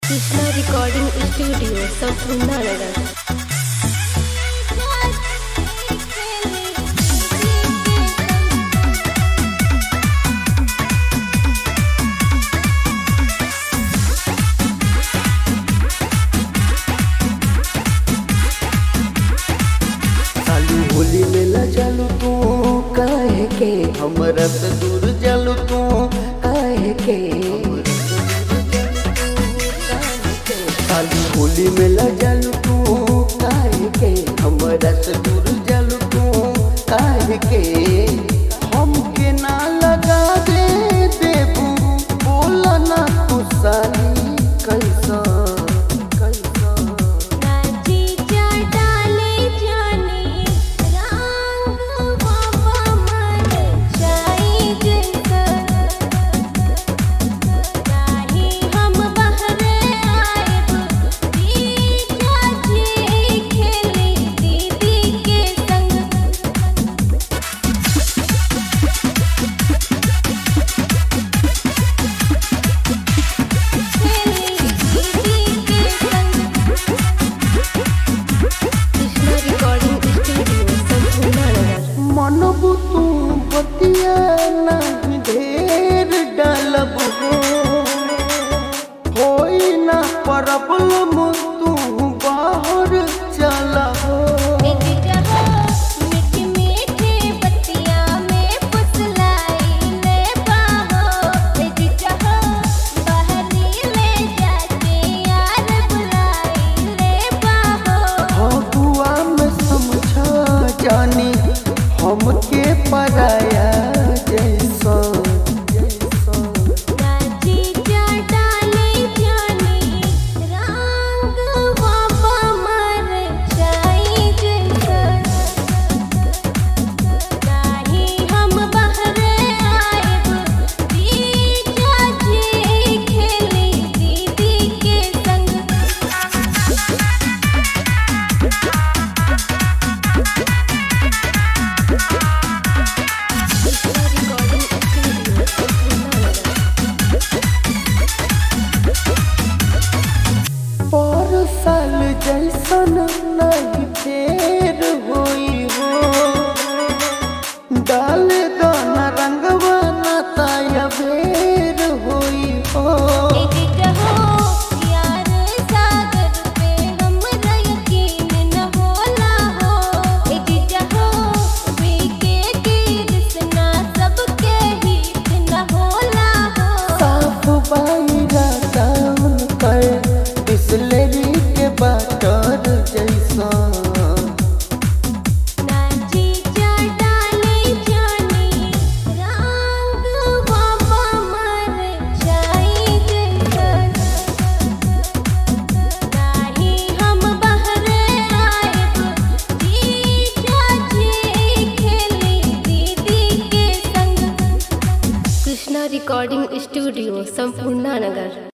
Krishna recording studio संपूर्ण नगर चालू होली में ल चालू तू काहे के हमरा से दूर चालू तू काहे के चालू होली में ल चालू तू काहे के हमरा से दूर चालू तू काहे के हमके ना लगा दे देबू बोला ना तू साली कैसा कैसा कृष्णा रिकॉर्डिंग स्टूडियो संपूर्ण नगर मनबू तू बतिया नहीं ढेर डालब हो होई ना प्रॉब्लम तू बाहर चला हो फगुआ में समझा जानी हमके पराया जैसा जैसा पर साल जैसन नहीं फेर होई हो डाल दाना रंगवा ना ताया बेर होई हो साफ बाईरा टाउन कर बिस्लरी के बाटर जैसा कृष्णा रिकॉर्डिंग स्टूडियो संपूर्ण नगर